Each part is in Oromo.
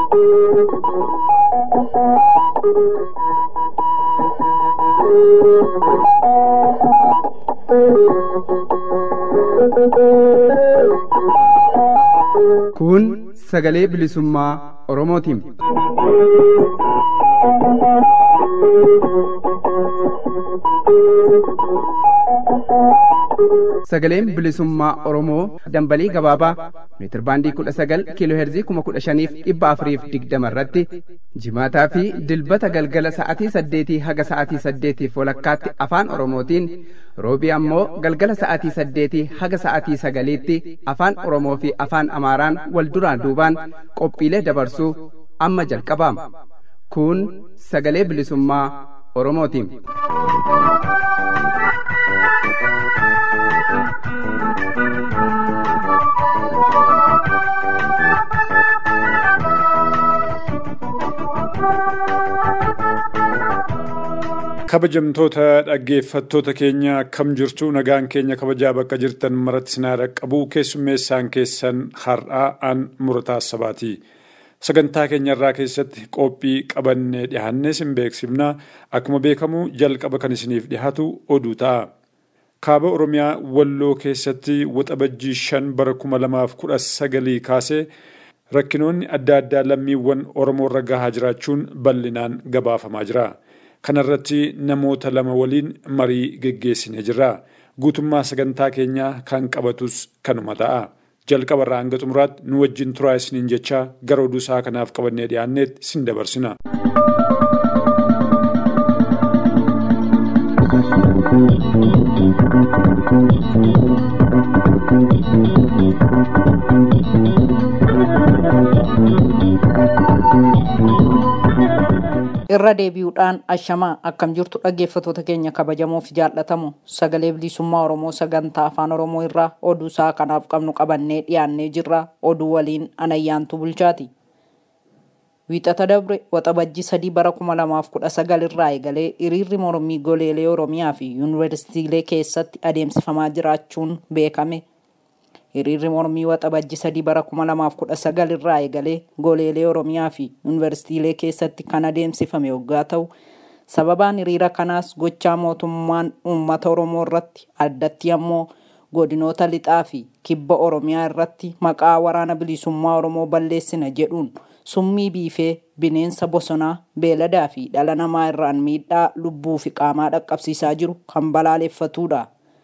Kun sagalee bilisummaa Oromootiin. Sagaleen bilisummaa Oromoo dambalii gabaabaa meetir baandii kudha sagal kiiloo heerzii kuma kudha shaniif dhibba afuriif digdama irratti jimaataa fi dilbata galgala sa'atii saddeetii haga sa'atii saddeetiif walakkaatti afaan Oromootiin roobii ammoo galgala sa'atii saddeetii haga sa'atii sagaliitti afaan Oromoo fi afaan Amaaraan wal duraan duubaan qophiilee dabarsuu amma jalqabaama. Kun sagalee bilisummaa Oromootiin. kabajamtoota dhaggeeffattoota keenya akkam jirtu nagaan keenya kabajaa bakka jirtan maratti sinaa dhaqqabu keessummeessaan keessan har'aa an murataa sabaati. Sagantaa keenya irraa keessatti qophii qabannee dhiyaannee sin beeksifna akkuma beekamu jalqaba kan isiniif dhiyaatu oduu ta'a. Kaaba Oromiyaa Walloo keessatti waxabajjii shan bara kuma lamaaf kudha sagalii kaasee rakkinoonni adda addaa lammiiwwan Oromoo irra gahaa jiraachuun bal'inaan gabaafamaa jira. kanarratti namoota lama waliin marii geggeessinee jirra. Guutummaa sagantaa keenyaa kan qabatus kanuma ta'a. Jalqaba irraa hanga xumuraatti nu wajjin turaa isiniin jechaa gara oduu isaa kanaaf qabannee dhiyaanneetti sin dabarsina. irra deebi'uudhaan ashamaa akkam jirtu dhaggeeffatoota keenya kabajamoo fi jaallatamu sagalee bilisummaa oromoo sagantaa afaan oromoo irraa oduu isaa kanaaf qabnu qabannee dhiyaannee jirra oduu waliin anayyaantu bulchaati. Wiixata dabre waxabajjii sadii bara kuma lamaaf kudha sagal irraa eegalee hiriirri mormii goleelee oromiyaa fi yuunivarsiitiilee keessatti adeemsifamaa jiraachuun beekame. hiriirri mormii waxabajjii sadii bara kuma lamaaf kudha sagal irraa eegalee goleelee oromiyaa fi yuunivarsiitiilee keessatti kan adeemsifame yoggaa ta'u sababaan hiriira kanaas gochaa mootummaan uummata oromoo irratti addatti ammoo godinoota lixaa fi kibba oromiyaa irratti maqaa waraana bilisummaa oromoo balleessina jedhuun summii biifee bineensa bosonaa beeladaa fi dhala namaa irraan miidhaa lubbuu fi qaamaa dhaqqabsiisaa jiru kan balaaleffatudha.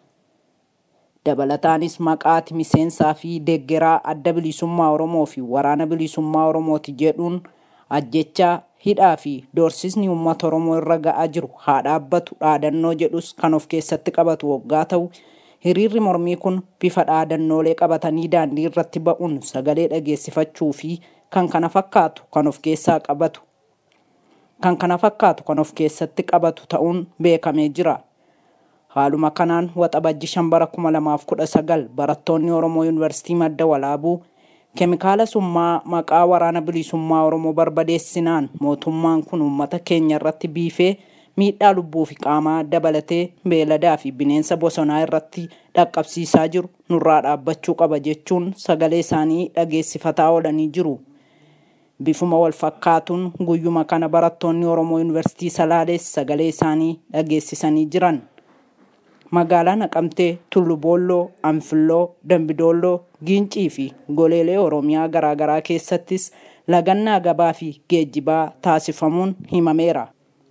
dabalataanis maqaati miseensaa fi deeggaraa adda bilisummaa oromoo fi waraana bilisummaa oromooti jedhuun ajjechaa hidhaa fi doorsisni uummata oromoo irra ga'aa jiru haa dhaabbatu dhaadannoo jedhus kan of keessatti qabatu waggaa ta'u hiriirri mormii kun bifa dhaadannoolee qabatanii daandii irratti ba'uun sagalee dhageessifachuu fi kan kana fakkaatu kan of keessaa qabatu kan kana fakkaatu kan of keessatti qabatu ta'uun beekamee jira. Haaluma kanaan waxabajji shan bara kuma lamaaf kudha sagal barattoonni Oromoo Yuunivarsiitii Madda Walaabuu keemikaala summaa maqaa waraana bilisummaa Oromoo barbadeessinaan mootummaan kun uummata keenya irratti biifee miidhaa lubbuu fi qaamaa dabalatee beeladaa fi bineensa bosonaa irratti dhaqqabsiisaa jiru nurraa dhaabbachuu qaba jechuun sagalee isaanii dhageessifataa oolanii jiru. Bifuma wal fakkaatuun guyyuma kana barattoonni Oromoo Yuunivarsiitii Salaalees sagalee isaanii dhageessisanii jiran. magaalaa naqamtee tulluboolloo anfilloo dambidoolloo giincii fi goleelee oromiyaa garaagaraa keessattis lagannaa gabaa fi geejjibaa taasifamuun himameera.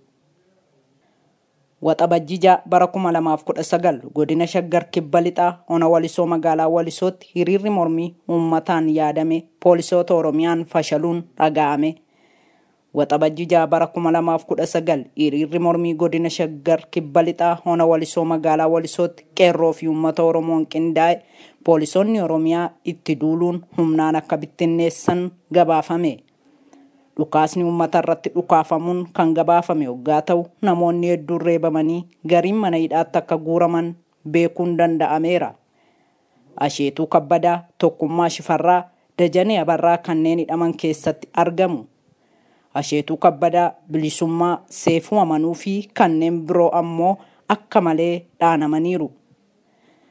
Waxabajjii bara kuma lamaaf kudha sagal godina shaggar kibba lixaa ona walisoo magaalaa walisootti hiriirri mormii uummataan yaadame poolisoota oromiyaan fashaluun dhaga'ame. Waxabajjii bara kuma lamaaf kudha sagal hiriirri mormii godina shaggar kibba lixaa ona walisoo magaalaa walisootti qeerroo fi uummata oromoon qindaa'e poolisoonni oromiyaa itti duuluun humnaan akka bittinneessan gabaafame. Dhukaasni uummata irratti dhukaafamuun kan gabaafame waggaa ta'u namoonni hedduun reebamanii gariin mana hidhaatti akka guuraman beekuun danda'ameera. Asheetuu kabbadaa tokkummaa shifarraa dajanee abarraa kanneen hidhaman keessatti argamu. Asheetuu kabbadaa bilisummaa seefuu amanuu fi kanneen biroo ammoo akka malee dhaanamaniiru.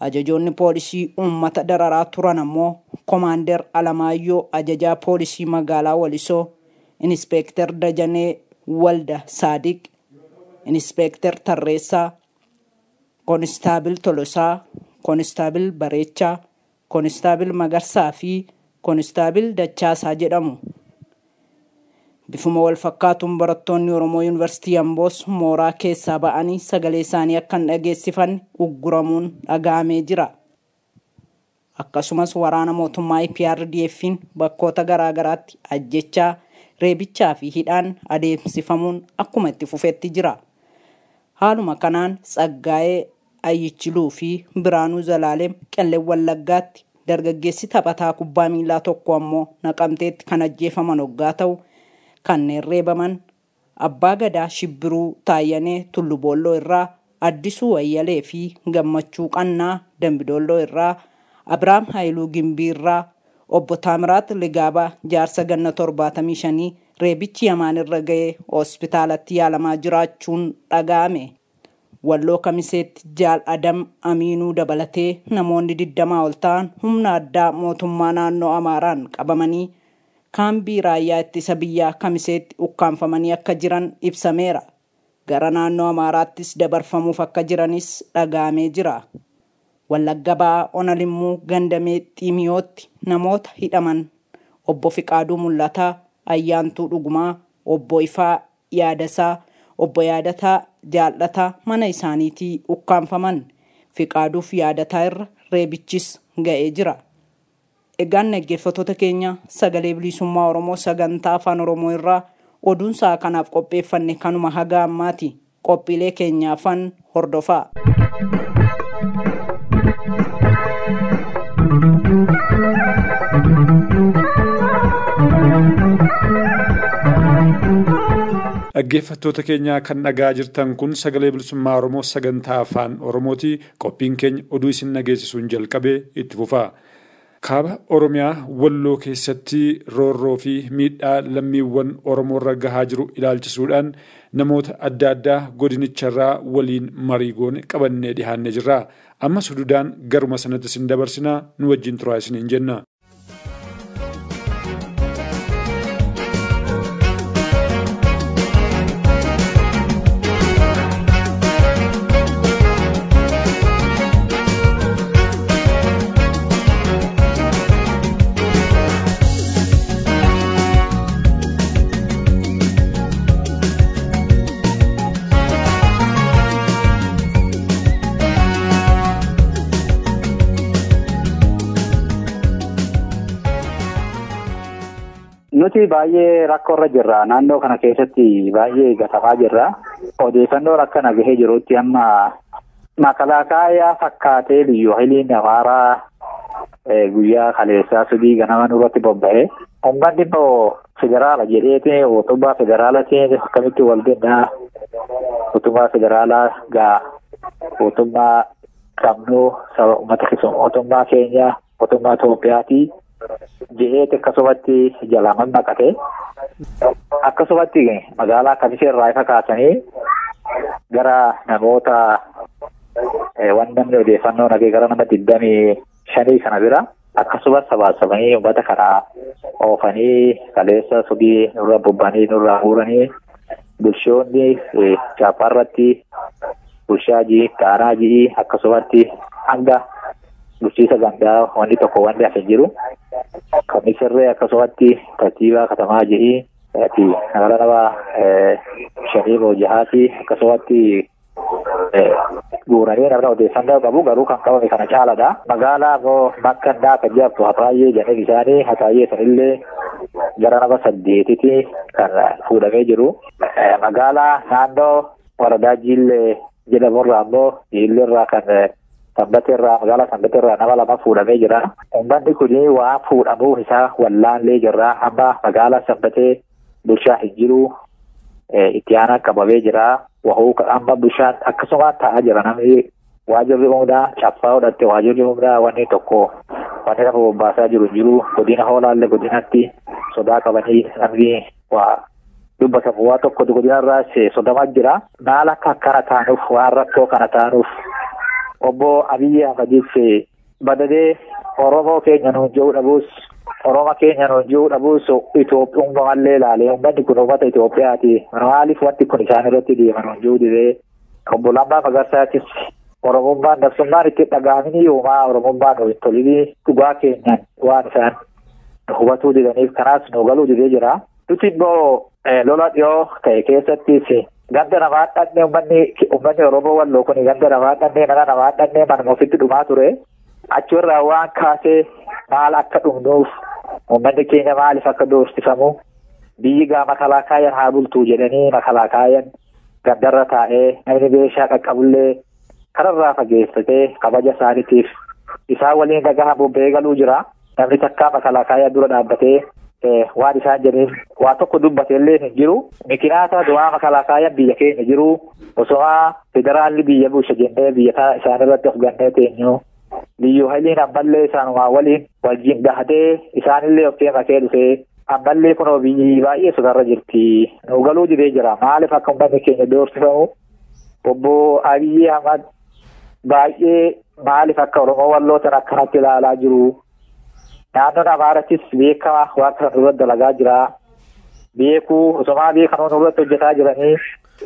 ajajoonni poolisii uummata dararaa turan ammoo komaander alamaayyoo ajajaa poolisii magaalaa walisoo inspeektar dajanee walda saadiq inspeektar tarreessaa koonistaabil tolosaa koonistaabil bareechaa koonistaabil magarsaa fi koonistaabil dachaasaa jedhamu bifuma wal fakkaatuun barattoonni oromoo yuunivarsiitii amboos mooraa keessaa ba'anii sagalee isaanii akka hin dhageessifanne ugguramuun dhaga'amee jira akkasumas waraana mootummaa IPRDF'n bakkoota garaagaraatti ajjechaa reebichaa fi hidhaan adeemsifamuun akkuma itti fufetti jira haaluma kanaan tsaggaa'ee ayyichiluu fi biraanuu zalaaleem qellee wallaggaatti dargaggeessi taphataa kubbaa miilaa tokko ammoo naqamteetti kan ajjeefaman hoggaa ta'u kanneen reebaman abbaa gadaa shibbiruu taayyanee tulluboolloo irraa addisuu wayyalee fi gammachuu qannaa dambidoolloo irraa abrahaam haayiluu gimbii irraa obbo taamiraat ligaabaa jaarsa ganna torbaatamii shanii reebichi yamaan irra ga'ee hospitaalatti yaalamaa jiraachuun dhaga'ame. walloo kamiseetti jaal adam amiinuu dabalatee namoonni digdamaa ol ta'an humna addaa mootummaa naannoo amaaraan qabamanii kaambii raayyaa ittisa biyyaa kamiseetti ukkaanfamanii akka jiran ibsameera gara naannoo amaaraattis dabarfamuuf akka jiranis dhaga'amee jira wallagga ba'aa onalimmuu gandamee xiimiyootti namoota hidhaman obbo fiqaaduu mul'ataa ayyaantuu dhugumaa obbo ifaa yaadasaa obbo yaadataa jaallataa mana isaaniitii ukkaanfaman fiqaaduuf yaadataa irra reebichis ga'ee jira. Egaan dhaggeeffattoota keenya sagalee bilisummaa Oromoo sagantaa afaan Oromoo irraa oduun sa'a kanaaf qopheeffanne kanuma haga ammaati qophiilee keenyaafan hordofaa. Dhaggeeffattoota keenya kan dhagaa jirtan kun sagalee bilisummaa Oromoo sagantaa afaan Oromooti. Qophiin keenya oduu isin dhageessisuun jalqabee itti fufaa. Kaaba Oromiyaa Walloo keessatti roorroo fi miidhaa lammiiwwan Oromoorra gahaa jiru ilaalchisuudhaan namoota adda addaa godinicharraa waliin marii goone qabannee dhihaannee jirra. Ammas hududaan garuma sanatti isin dabarsinaa nu wajjin turaa isiniin jenna. Nuti baay'ee rakkoorra jirra. Naannoo kana keessatti baay'ee gatamaa jirra. Odeeffannoo akkana gahee jirutti amma makalaakaa fakkaatee biyyu hiliin amaaraa guyyaa kaleessaa sudii ganama nurratti bobba'e. Uummanni immoo federaala jedheeti mootummaa federaalaatiin akkamitti wal gannaa mootummaa federaalaa gaa mootummaa qabnu saba uummata mootummaa keenya mootummaa Itoophiyaati. jedheeti akkasumatti jalaaman naqate akkasumatti magaalaa kamisee irraa ifa kaasanii gara namoota waan namni odeeffannoo nagee gara nama digdamii shanii kana bira akkasumas sabaasabanii uummata kana oofanii kaleessa subii nurra bobbanii nurraa guuranii bulchoonni chaappaarratti bulchaa ji'i qaanaa ji'i akkasumatti hanga bulchiisa gandaa wanni tokko wanni hafe jiru kamisirree akkasumatti katiibaa katamaa ji'i nagara nama shanii moo jahaati akkasumatti guuranii namni odeeffannoo qabu garuu kan qabame kana caaladha. Magaalaa immoo makkannaa kan jedhamtu hataayyee jedhanii isaanii hataayyee sanillee gara nama saddeetiti kan fuudhamee jiru. Magaalaa naannoo waradaa jiillee jedhamurraa immoo jiilleerraa kan sanbateerraa magaalaa sanbateerraa nama lama fuudhamee jira. Uummanni kun waan fuudhamuuf isaa wallaallee jirra. Amma magaalaa sanbatee bulchaa hin jiru. Itti aanaa qabamee jira. Wahuu amma bulchaan akkasuma taa'aa jira namni waajirri humnaa caffaa godhatte waajirri humnaa wanni tokko wanni nama bobbaasaa jiru jiru godina hoolaallee godinatti sodaa qabanii namni waa dubbatamu waa tokko godinarraa sodamaa jira. Maal akka akkana taanuuf waan rakkoo kana taanuuf obbo Abiyyi Ahmadiif badadee Oromoo keenya nuun jiru dhabuus Oromoo keenya nuun jiru dhabuus Itoophiyaa ilaalee uummanni kun uummata Itoophiyaati. Maaliif wanti kun isaan irratti deema nuun jiru didee obbo Lammaa Magarsaattis Oromummaan dabsummaan itti dhaga'amanii yoomaa Oromummaan nu hin tolinii dhugaa keenyaan waan isaan hubatuu didaniif kanaas nu galuu didee jira. Nuti immoo lola dhiyoo ta'e keessattis ganda namaa dhannee uummanni uummanni Oromoo walloo kun ganda namaa dhannee mana namaa dhannee manuma ofitti dhumaa ture. Achirraa waan kaasee maal akka dhumnuuf uummanni keenya maaliif akka doorsifamu biyyi gaa makalaakaayan haa bultuu jedhanii makalaakaayan gandarra taa'ee namni beeshaa qaqqabullee kararraa fageessatee kabaja isaaniitiif isaan waliin dhagahamu beegaluu jira. Namni takkaa makalaakaayaa dura dhaabbatee waan isaan jedhaniif waa tokko dubbateellee hin jiru. Mikinaata du'aa makalaakaayaa biyya keenya jiru osoo federaalli biyya bulcha jennee biyya isaan irratti of gannee teenyu. Liyyuu hayliin ammallee isaanumaa waliin wajjin gahatee isaanillee of makee dhufee ammallee kunoo biyyi baay'ee sotarra jirti. Nu galuu didee jira. Maaliif akka uummanni keenya doorsifamu? Obbo Abiyyi Ahmad baay'ee maaliif akka Oromoo wallootan akkanatti ilaalaa jiru? Naannoon Amaarattis beekamaa waan kana nurratti dalagaa jira. Beekuu osomaa beekanoo nurratti hojjetaa jiranii.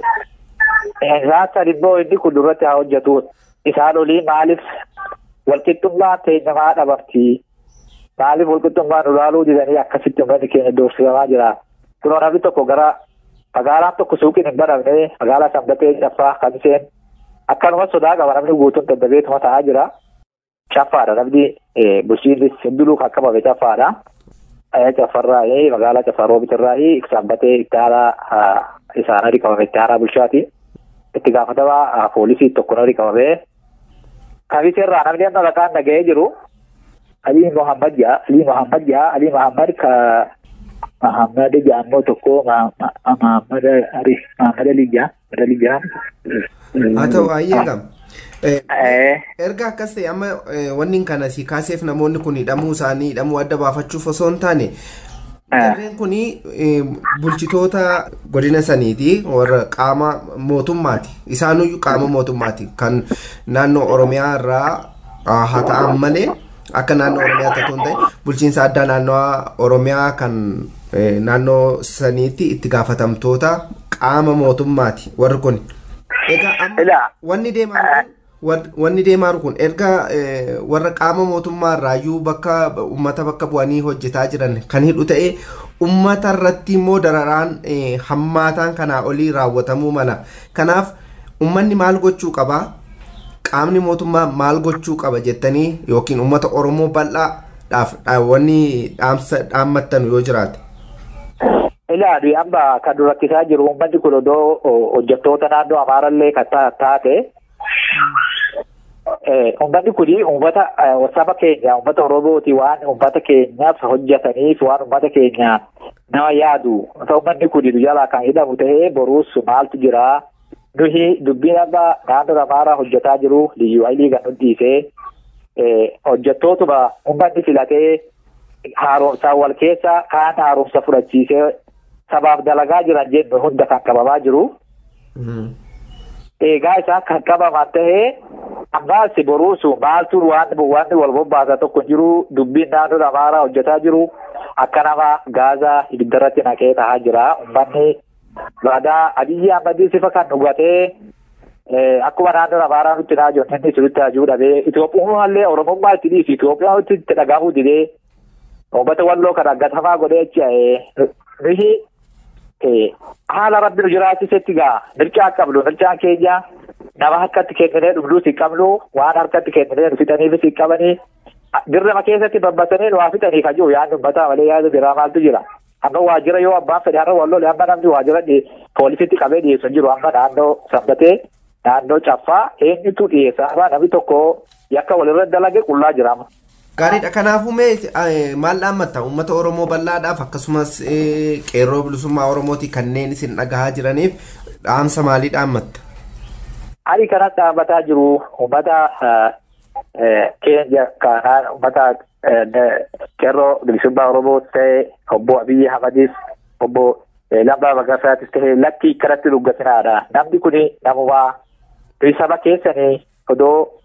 Isaan sadi immoo inni kun nurratti haa hojjetu. Isaan olii maaliif walqixxummaan teenyamaa dhabamti? Maaliif walqixxummaan ulaaluu didanii akkasitti uummanni keenya doorsifamaa jira? Kunoo namni tokko gara magaalaan tokko suuqiin hin banamne magaalaa sanbatee caffaa kamiseen akkanumas sodaa qaba namni guutuun daddabeetuma ta'aa jira. Caffaadha namni bulchiinsi hundinuu kan qabame caffaadha. Caffarraa magaalaa caffaa roobitirraa sanbatee itti aanaa isaanii qabame itti aanaa bulchaati. Itti gaafatamaa poolisii tokko nari qabamee kamiseerraa namni amma maqaan dhaga'ee jiru Alii Muhammad jaa Alii Muhammad jaa Alii Muhammad ka Muhammad jaammoo tokko Muhammad Ali Muhammad Ali jaa Muhammad Ali jaa. Haa ta'u ayyee gam. Erga akkas ta'e amma wanni kana si kaaseef namoonni kun hidhamuu isaanii hidhamuu adda baafachuuf osoo hin taane Jarreen kun bulchitoota godina saniiti warra qaama mootummaati. Isaanuyyuu qaama mootummaati. Kan naannoo Oromiyaa irraa haa ta'an malee akka naannoo Oromiyaa ta'u hin ta'e bulchiinsa addaa naannoo Oromiyaa kan naannoo saniitti itti gaafatamtoota qaama mootummaati warri kun. Egaa amma wanni deemaa wanni deemaa kun erga warra qaama mootummaa irraayyuu bakka uummata bakka bu'anii hojjetaa jiran kan hidhu ta'e uummata irratti immoo dararaan hammaataan kanaa olii raawwatamuu mala kanaaf uummanni maal gochuu qaba qaamni mootummaa maal gochuu qaba jettanii yookiin uummata oromoo bal'aadhaaf wanni dhaammattan yoo jiraate. Ilaali amma kan durakkisaa jiru uummanni kun odoo hojjettoota naannoo Amaarallee kan taate Uummanni kun uummata saba keenya uummata Oromooti waan uummata keenyaaf hojjetaniif waan uummata keenya nama yaadu uummanni kun jalaa kan hidhamu ta'ee boruus maaltu jira. Nuhi dubbiin amma naannoo Amaaraa hojjetaa jiru liyyuu haylii kan dhiisee hojjettootuma uummanni filatee haaromsaan wal keessa kaan haaromsa fudhachiisee sabaaf dalagaa jiran jennu hunda kan qabamaa jiru. Eegaa isaan kan qabaman ta'ee ammaas boruusu maaltu waan wanni wal bobbaasa tokko jiru dubbiin naannoo amaaraa hojjetaa jiru akka nama gaazaa ibiddarratti naqee taa'aa jira uummanni baadaa abiyyi ahmadii sifa kan dhugatee akkuma naannoo amaaraa nutti naa jiru inni sirriitti hajuu dhabee Itoophiyummallee Oromummaa itti dhiisi Itoophiyaa itti dhagahamuu didee uummata walloo kan aggatamaa godhee achi nuyi haala rabbi nu jiraachisetti gaa mircaa qabnu mircaan keenya nama harkatti kenninee dhugduus hin qabnu waan harkatti kenninee nu fixaniifis hin qabanii dirrama keessatti babbatanii nu waa fixanii kan jiru yaadni uummataa malee yaada biraa maaltu jira. Amma waajjira yoo abbaan fedhe har'a walloo amma namni waajjira poolisitti qabee dhiyeessu hin jiru amma naannoo sanbatee naannoo caffaa eenyutu dhiyeessa amma namni tokko yakka walirra dalage qullaa jira amma. Gaariidha kanaafuu mee maal dhaammatta uummata Oromoo bal'aadhaaf akkasumas qeerroo bilisummaa Oromooti kanneen isin dhagahaa jiraniif dhaamsa maalii dhaammatta? Ani kanan dhaammataa jiru uummata keenya kanaan uummata qeerroo bilisummaa Oromoo ta'e obbo Abiyyi Ahmadis obbo Lammaa Magarsaattis ta'e lakkii kanatti dhuggatinaadha. Namni kun namumaa saba keessanii odoo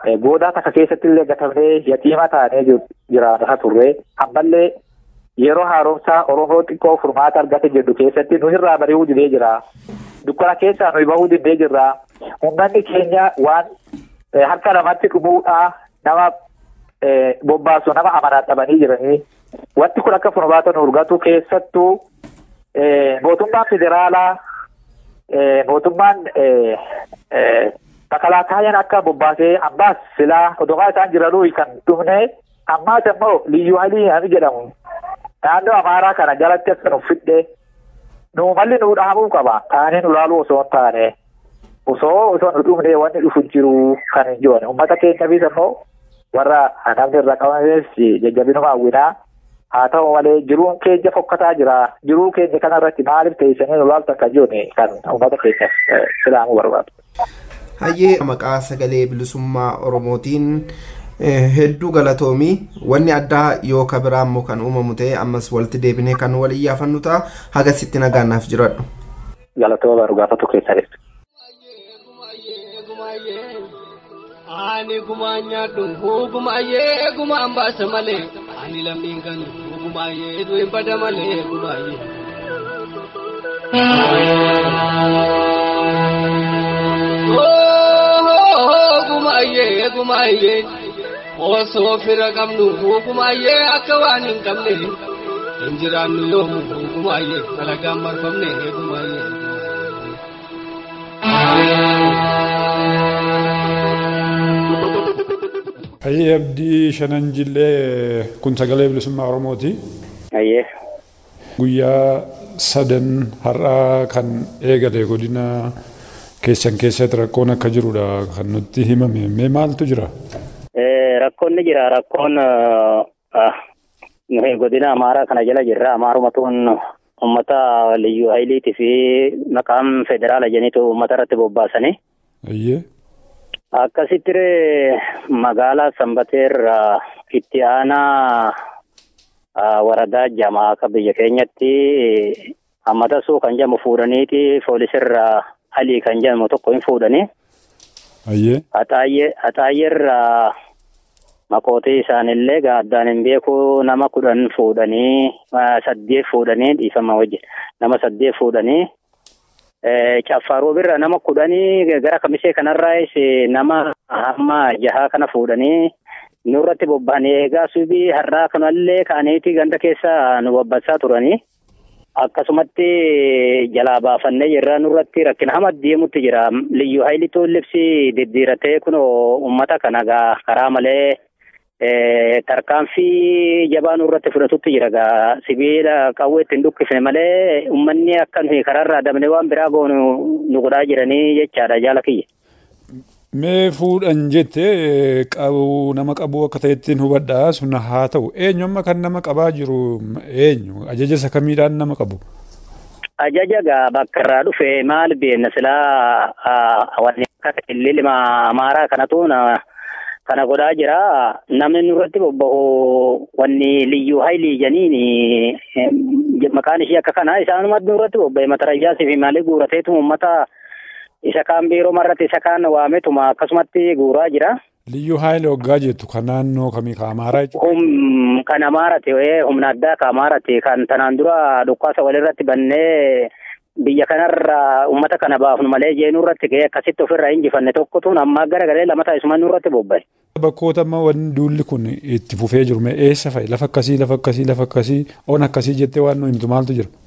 goodaa takka keessatti illee gatamnee yatiima taanee jiraata turre ammallee yeroo haaromsaa oromoo xiqqoo furmaata argate jedhu keessatti nu irraa bari'uu didee jira dukkana keessaa nuyi bahuu didee jirra uummanni keenya waan harka namatti dhumuudhaa nama bobbaasu nama amanaa dhabanii jiranii wanti kun akka furmaata nu argatu keessattuu mootummaan federaalaa mootummaan makalaakaayaan akka bobbaasee ammaas silaa odomaa isaan jiranuu kan dhumne ammaas immoo liyyuu halii hami jedhamu naannoo amaaraa kana jalatti akka nu fidhe nu malli nu dhahamuu qaba taanee nu laaluu osoo hin taane osoo osoo nu dhumne wanni dhufu jiru kan hin jiru uummata keenyaafis immoo warra namni irra qabames jajjabinuma hawwinaa haa ta'u malee jiruun keenya fokkataa jira jiruu keenya kanarratti maaliif teessanii nu laaltan kan jiru kan uummata keenyaaf silaamuu barbaadu. Hayyee maqaa sagalee bilisummaa Oromootiin hedduu galatoomii wanni addaa yoo kabiraa immoo kan uumamu ta'e ammas walitti deebinee kan wal iyyaafannu ta'a haga sitti nagaannaaf jiradhu. Galatooma baru gaafatu keessanis. Ani gumaa nyaadhu gumaayyee gumaan baasa malee ani lammiin kan gumaayyee du'in bada malee gumaayyee. Gumaayyee gumaayyee osoo fira qabnu gumaayyee akka waan hin qabne hin jiraannu yoomu gumaayyee dalagaan marfamne gumaayyee. Hayyee abdii shanan jillee kun sagalee bilisummaa Oromooti. Hayyee. Guyyaa sadan har'aa kan eegale godina keessan keessatti rakkoon akka jirudha kan nutti himame. Mee maaltu jira? Rakkoon ni jira. Rakkoon godina Amaaraa kana jala jirra. Amaarumatuun uummata liyyuu hayiliitii fi maqaan federaala jeniitu uummata irratti bobbaasanii. Hayyee. Akkasitti magaalaa Sanbateerraa itti aanaa waradaa jamaa akka biyya keenyatti hammatasuu kan jedhamu fuudhaniiti poolisirraa alii kan jedhamu tokko hin fuudhanii. Hayyee. Haxaayyeerraa maqootii isaanillee addaan hin beeku nama kudhan fuudhanii saddeet fuudhanii dhiifama wajjin nama saddeet fuudhanii. Caffaaroo birra nama kudhanii gara kamisee kanarraas nama hamma jahaa kana fuudhanii nurratti bobba'anii eegaa subii har'aa kanallee ka'aniiti ganda keessa nu babbasaa turanii. Akkasumatti jalaa baafannee jirra nurratti rakkina hama deemutti jira. Liyyuu hayilituun libsi diddiiratee kun uummata kana karaa malee tarkaanfii jabaa nurratti fudhatutti jira gaa sibiila qawwee ittiin dhukkifne malee uummanni akka nuyi karaarraa dabne waan biraa goonu nu godhaa jiranii jechaadha jaala kiyya. Mee fuudhan jettee qabu nama qabu akka ta'ettiin hubadhaa sun haa ta'u eenyu amma kan nama qabaa jiru eenyu ajaja isa kamiidhaan nama qabu. Ajaja gaa bakka irraa dhufe maal beenna silaa wanni akka ililima amaaraa kanatu kana godhaa jira namni nurratti bobba'u wanni liyyuu haayilii janiin maqaan ishee akka kana isaanumatti nurratti bobba'e matarayyaasii fi maalii guurateetu uummata isa kaan biiroo marratti isa kaan waametuma akkasumatti guuraa jira. Liyyuu haayilii waggaa jettu kan naannoo kamii ka amaaraa jechuudha. Kan amaarate humna addaa ka amaarate kan tanaan dura dhukkaasa walirratti bannee biyya kanarra uummata kana baafnu malee jeenuu irratti ka'ee akkasitti ofirraa injifanne tokkotu amma gara galee lama taasisuma nurratti bobba'e. Bakkoota amma wanni duulli kun itti fufee jiru mee eessa fa'i lafa akkasii lafa akkasii lafa akkasii on akkasii jettee waan nu himtu maaltu jira?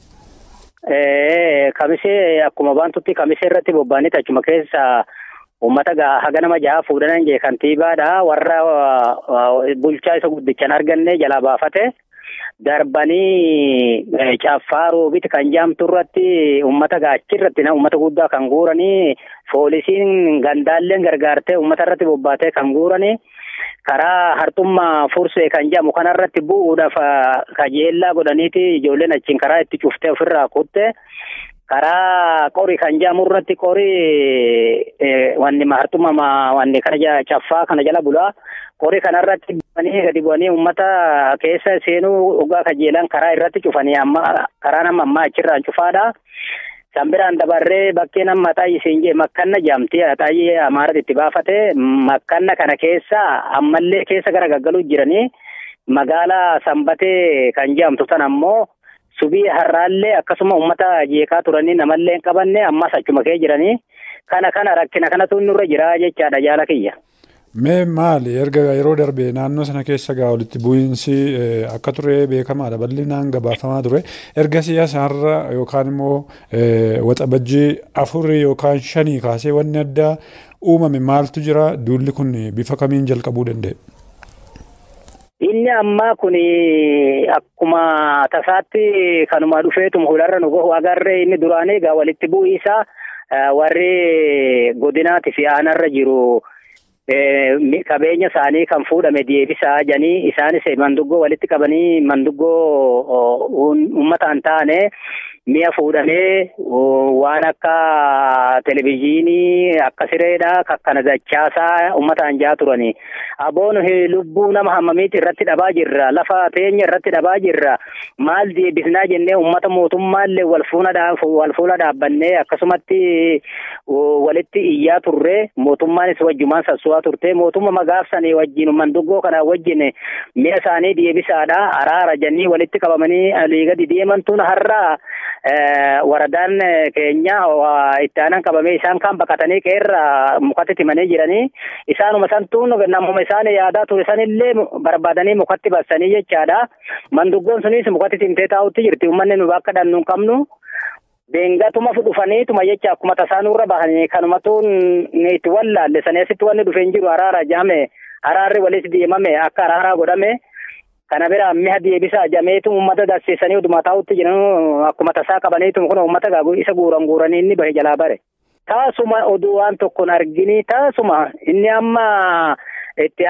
Kamisee akkuma baantutti kamisee irratti bobba'anii achuma keessa uummata haga nama jaha fuudhanan jee kantiibaadha warra bulchaa isa guddichan arganne jalaa baafate. darbanii caffaa roobiti kan jaamtu irratti uummata gaachi irratti uummata guddaa kan guuranii poolisiin gandaalleen gargaartee uummata irratti bobbaatee kan guuranii karaa hartummaa fursee kan jedhamu kanarratti bu'uudhaaf kajeellaa godhaniiti ijoolleen achiin karaa itti cuftee ofirraa kutte karaa qori kan jedhamu irratti qori wanni hartummaa wanni kana caffaa kana jala bulaa qori kanarratti bu'anii gadi bu'anii uummata keessa seenuu dhugaa kajeelan karaa irratti cufanii amma karaa nama ammaa achirraan cufaadha. San biraan dabarree bakkee nama xaayyi siin jee makkanna jaamtee xaayyi amaaratti itti baafate makkanna kana keessa ammallee keessa gara gaggaluu jiranii magaalaa sanbatee kan jaamtu tan ammoo subii har'aallee akkasuma uummata jeeqaa turanii namallee hin qabanne ammas achuma kee jiranii kana kana rakkina kanatu nurra jira jechaadha jaala kiyya. Mee maali erga yeroo darbe naannoo sana keessa gaa walitti bu'iinsi akka ture beekamaadha bal'inaan gabaafamaa ture erga siyaasaarra yookaan immoo waxabajjii afurii yookaan shanii kaasee wanni addaa uumame maaltu jira duulli kun bifa kamiin jalqabuu danda'e. Inni ammaa kun akkuma tasaatti kanuma dhufeetuma hularra nu gahu agarree inni duraanii egaa walitti bu'iinsa warri godinaati fi aanarra jiru. qabeenya isaanii kan fuudhame deebisaa janii isaanis manduggoo walitti qabanii manduggoo uummataan taane mi'a fuudhamee waan akka televizyiinii akka sireedha kakkana dachaasaa uummataan jaa turani. Aboon lubbuu nama hammamiiti irratti dhabaa jirra lafa teenya irratti dhabaa jirra maal deebisnaa jennee uummata mootummaallee wal fuula dhaabbannee akkasumatti walitti iyyaa turre mootummaanis wajjumaan sassuwaa turte mootumma magaafsanii wajjin manduggoo kana wajjin mi'a isaanii deebisaadha araara janii walitti qabamanii alii gadi deemantuun har'a waradaan keenya itti aanan qabamee isaan kan baqatanii qeerra mukatti timanii jiranii isaanuma santuun namuma isaan yaadaa ture sanillee barbaadanii mukatti bassanii jechaadha manduggoon sunis mukatti timtee taa'utti jirti uummanni nu bakka dhannu hin qabnu Beengatuma dhufaniituma jecha akkuma tasaanurra bahanii kanumatu itti wallaalle saneesitti wanni dhufe hin jiru araara jaame araarri walitti deemame akka araaraa godhame kana bira mi'a deebisa jameetu uummata darsiisanii oduma taa'utti jiran akkuma tasaa qabaniitu kun uummata isa guuran guuranii inni bahe jalaa bare. Taasuma oduu waan tokkoon argini taasuma inni amma itti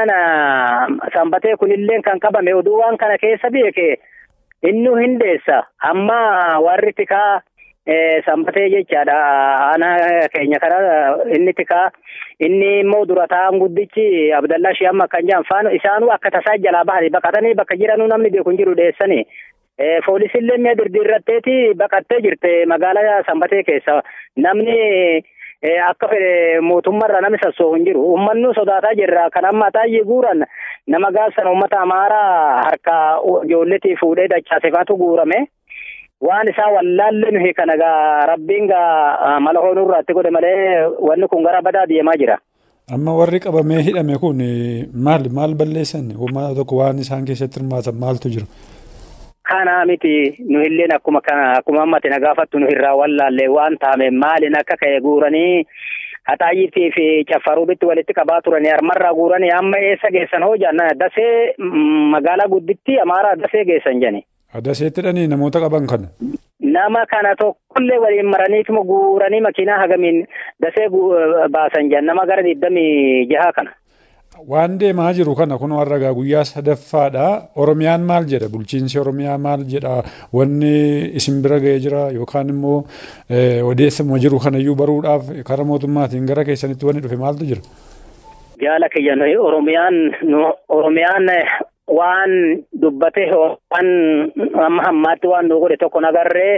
aanan sanbatee kunillee kan qabame oduu waan kana keessa beeke inni hindeessa amma warri tikaa sanbatee jechaadha aanaa keenya kana inni tikaa inni immoo dura taa'an guddichi abdallaa shi'amma kan jedhan faana isaanuu akka tasaa jalaa bahanii baqatanii bakka jiranuu namni beeku hin jiru dheessanii poolisillee mi'a dirdiirratteeti baqattee jirte magaalaa sanbatee keessa namni akka fedhe mootummaarra namni sassoohu hin jiru uummanni sodaataa jirra kan amma xaayyee guuran nama gaafsan uummata amaaraa harka ijoolletii fuudhee dachaasefaatu guurame. waan isaa wallaalle nuyi kana gaa rabbiin gaa mala hoonurraatti godhe malee wanni kun gara badaa deemaa jira. Amma warri qabamee hidhame kun maal maal balleessan uummata tokko waan isaan keessatti hirmaatan maaltu jira? Kana miti nu illeen akkuma kana akkuma ammatti na gaafattu nu irraa wallaalle waan taame maalin akka ka'e guuranii haxaayyiitii fi caffaruubitti walitti qabaa turanii harmarraa guuranii amma eessa geessan hoo jaan dasee magaalaa gudditti amaaraa dasee geessan jani. Daseetti dhanii namoota qaban kana. Nama kana tokkollee waliin maraniituma guuranii makiinaa hagamiin dasee baasan jan nama gara digdamii jahaa kana. Waan deemaa jiru kana kun warra guyyaa sadaffaadha. Oromiyaan maal jedha? Bulchiinsi Oromiyaa maal jedha? Wanni isin bira ga'ee jira yookaan immoo odeeffama jiru kanayyuu baruudhaaf karaa mootummaatiin gara keessanitti wanni dhufe maaltu jira? Jaala kiyya Oromiyaan Oromiyaan waan dubbate waan amma hammaatti waan nu godhe tokko nagarree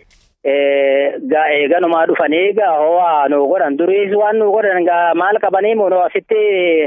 gaa eeganumaa dhufanii gaa ho'aa nu godhan duriis waan nu godhan gaa maal qabanii moo asitti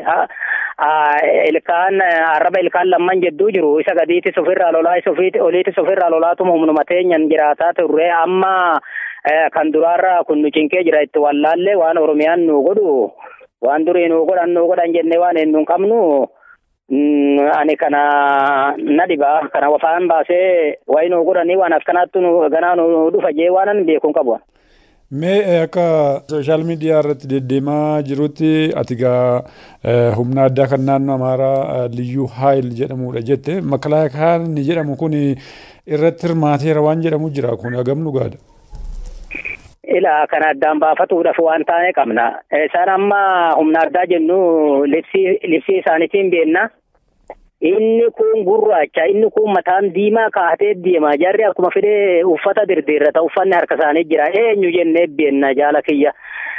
ilkaan arraba ilkaan lamman jedduu jiru isa gadiitis ofirraa lolaa isa oliitis ofirraa lolaatuma humnuma teenyan jiraataa turre amma kan duraarra kun nu cinqee jira itti wallaallee waan oromiyaan nu godhu waan durii nu godhan nu godhan jennee waan hin qabnu ani kana na dhibaa kana wafaan baasee wayi nu godhanii waan akkanaattu ganaa nu dhufa jee waanan beekuun qabu. Mee akka sooshaal miidiyaa irratti deddeemaa jirutti ati gaa humna addaa kan naannoo Amaaraa Liyyuu Haayil jedhamudha jette makalaakaan inni jedhamu kun irratti hirmaateera waan jedhamu jira kun hagam dhugaadha. Ilaa kana addaan baafatuudhaaf waan taane qabna. Isaan amma humna addaa jennu libsii isaaniitiin beenna. Inni kun gurraacha, inni kun mataan diimaa kaatee deema. Jarri akkuma fedhe uffata dirdiirrata. Uffanni harka isaanii jira. Eenyu jennee beenna jaala kiyya.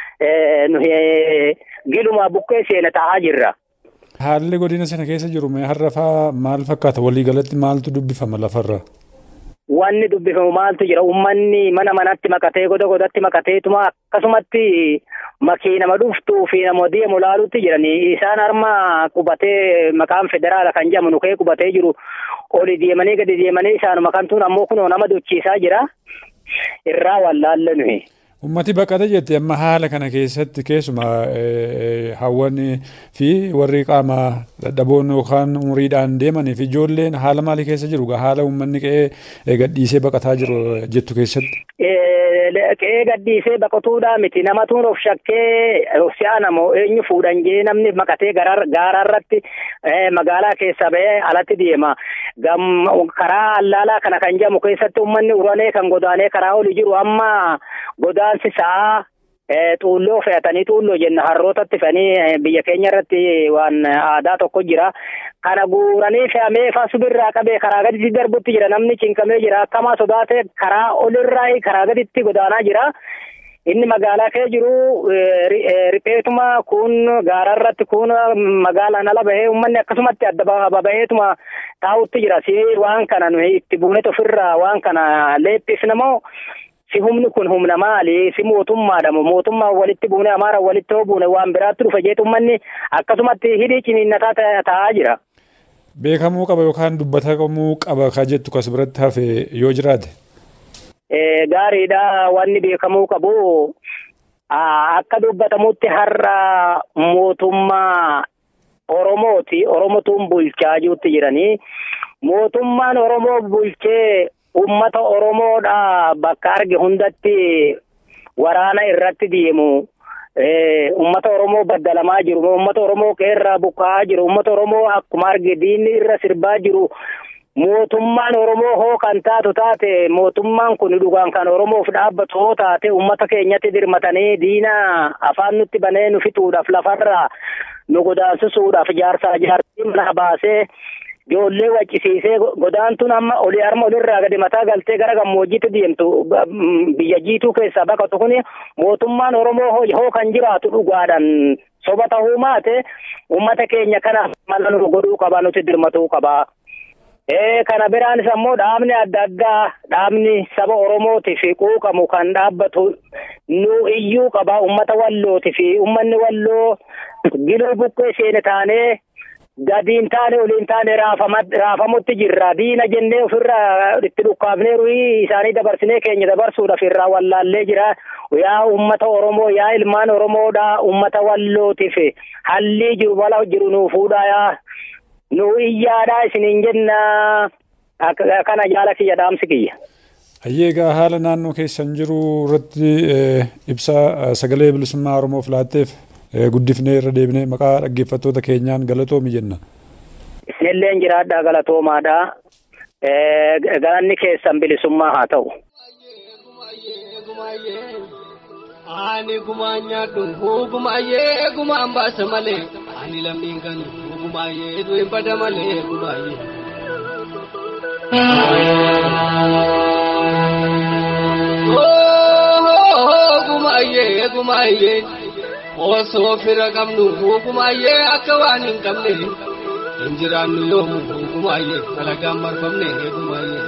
Giluma buqqee seena ta'aa jirra. Haalli godina sana keessa jiru har'a faa maal fakkaata? Waliigalatti maaltu dubbifama lafarraa? wanni dubbifamu maaltu jira ummanni mana manatti makatee goda godatti makateetuma akkasumatti makiinama dhuftuu fi nama deemu laalutti jirani isaan harma qubatee maqaan federaala kan jedhamu nukee qubatee jiru oli deemanii gadi deemanii isaanuma kantuun ammoo kunoo nama dochiisaa jira irraa wallaalle nuyi. Ummati baqata jette amma haala kana keessatti keessuma hawwanii fi warri qaama dadhaboon yookaan umuriidhaan deemanii fi ijoolleen haala maalii keessa jiru haala uummanni qe'ee gadhiisee baqataa jiru jettu keessatti. Qe'ee gadhiisee baqatuudhaa miti namatuun of shakkee si'a namoo eenyu fuudhan jee namni maqatee gaaraarratti magaalaa keessa ba'ee alatti deema. Karaa allaalaa kana kan jedhamu keessatti uummanni uranee kan godaanee karaa oli jiru amma godaansi sa'aa xuulloo fe'atanii xuulloo jenna harrootatti fe'anii biyya keenya irratti waan aadaa tokko jira. Kana guuranii fe'amee fasubirraa qabee karaa gaditti darbutti jira namni cinqamee jira akkamaa sodaatee karaa olirraa karaa gaditti godaanaa jira. Inni magaalaa kee jiru ripheetuma kun gaararratti kun magaalaan ala bahee uummanni akkasumatti adda babaheetuma taa'utti jira. Si waan kana nuyi itti buunet ofirraa waan kana leephisnamoo si humni kun humna maali si mootummaadha mootummaa walitti buune amaara walitti hoo buune waan biraatti dhufe jeetu uummanni akkasumatti hidhii ciniinnataa taa'aa jira. Beekamuu qaba yookaan dubbatamuu qaba ka jettu kas biratti hafe yoo jiraate. Gaariidha wanni beekamuu qabu akka dubbatamutti har'a mootummaa Oromooti Oromotuun bulchaa jirutti jiranii mootummaan Oromoo bulchee ummata Oromoodha bakka arge hundatti waraana irratti deemu. Ummata Oromoo baddalamaa jiru. Ummata Oromoo qeerraa buqqa'aa jiru. Ummata Oromoo akkuma arge diinni irra sirbaa jiru. Mootummaan Oromoo hoo kan taatu taate mootummaan kun dhugaan kan Oromoof dhaabbatu hoo taate ummata keenyatti dirmatanii diina afaan nutti banee nu fixuudhaaf lafarraa nu godaansisuudhaaf jaarsaa jaartii mana baasee ijoollee waccisiisee godaantuun amma olii harma olirraa gadi mataa galtee gara gammoojjiitti deemtu biyya jiituu keessaa baqatu kun mootummaan Oromoo hoo kan jiraatu dhugaadhaan soba ta'uu maate uummata keenya kana mala nu godhuu qaba nuti dirmatuu qaba. Kana biraanis ammoo dhaabni adda addaa dhaabni saba Oromootiif quuqamu kan dhaabbatu nu iyyuu qaba uummata wallootiif uummanni walloo giluu buqqee seene taanee gadiin taane oliin taane raafamutti jirra diina jennee ofirraa itti dhukkaafneeru isaanii dabarsinee keenya dabarsuudhaaf irraa wallaallee jira yaa ummata oromoo yaa ilmaan oromoodha ummata wallootiif hallii jiru wala jiru nuu fuudha yaa nu iyyaadha isiniin jenna kana jaala kiyya dhaamsi kiyya. Hayyeegaa haala naannoo keessan jiru irratti ibsa sagalee bilisummaa Oromoof laatteef guddifnee irra deebinee maqaa dhaggeeffattoota keenyaan galatoomi jenna. Isinilleen jiraadhaa galatoomaadha. Galanni keessan bilisummaa haa ta'u. Ani gumaan nyaadhu gumaayyee gumaan baasa malee ani lammiin kan gumaayyee du'e bada malee gumaayyee. Gumaayyee gumaayyee. osoo fira qabnu hukumaayyee akka waan hin qabne hin jiraannu yoomu hukumaayyee dalagaan marfamne hukumaayyee.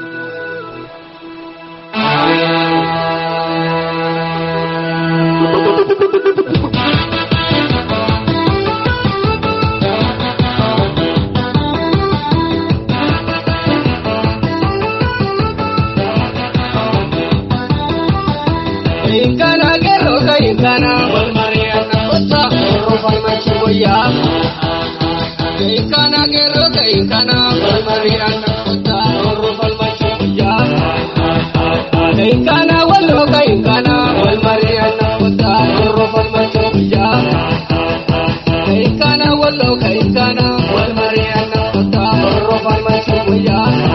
Inkana gero ka inkana wal mariana kota oro farmachi boya. Inkana gero ka inkana wal mariana kota oro farmachi boya. Inkana wallo ka inkana wal mariana kota oro farmachi boya. Inkana wallo ka inkana wal mariana kota oro farmachi boya.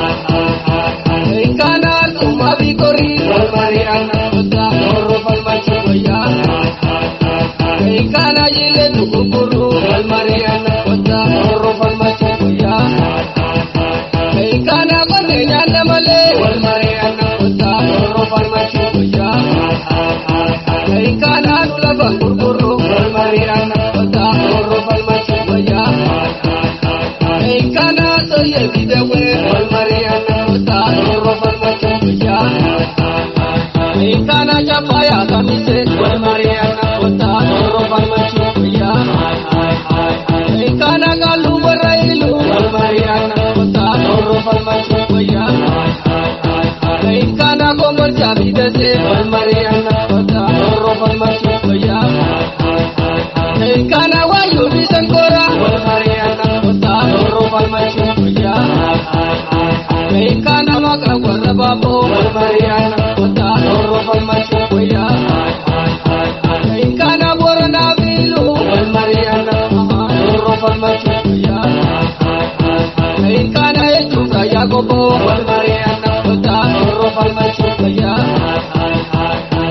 Inkana tuma bikori wal mariana kota oro farmachi boya. Inkana jile tukukuru wal mariana kota oro farmachi boya. Inkana kote nyanda male wal mariana kota oro farmachi Kana chapaya kamise wal mariana kota toro palmachu ya hai hai hai hai Kana galu barailu wal mariana kota toro palmachu ya hai hai hai hai Kana gomor jabi dese wal mariana kota toro palmachu ya hai hai hai hai Kana wayu bisankora wal mariana kota toro palmachu ya hai hai hai hai Kana makra warra babo wal mariana kota toro palmachu ya hai hai hai hai Kana borna bilu wal mariana toro palmachu ya hai hai hai hai Kana echuka yagobo wal mariana kota toro palmachu ya hai hai hai hai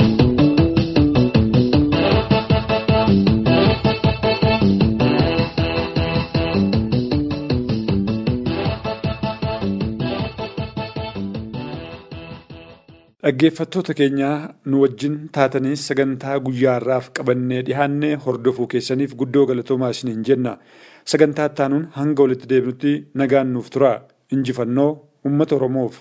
Dhaggeeffattoota keenyaa nu wajjin taatanii sagantaa guyyaarraaf qabannee dhihaannee hordofuu keessaniif guddoo galatoomaa isiniin jenna. Sagantaa ittaanuun hanga walitti deebinutti nagaan nuuf tura. Injifannoo uummata Oromoof.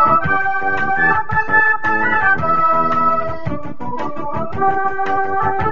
Thank you.